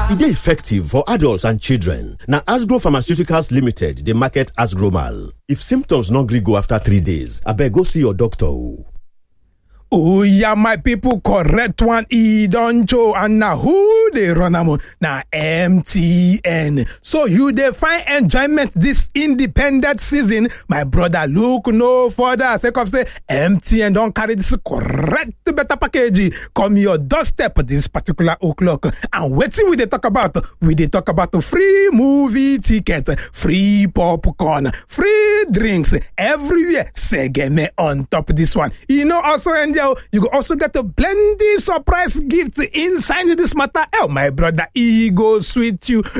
E dey effective for adults and children. Na Asgro Pharmaceuticals Limited dey market Asgromal. If symptoms no gree go after three days, abeg go see your doctor o. oya my pipo correct one e don show and na who dey run am na mtn so you dey find enjoyment dis independent season my brother look no further sake of say mtn don carry dis correct better package come your doorstep dis particular o'clock and wetin we dey talk about we dey talk about free movie ticket free popcorn free drinks everywhere segeme on top dis one e no also enjoy you go also get a plenty surprise gift inside this matter. Oh, my brother, e go sweet you.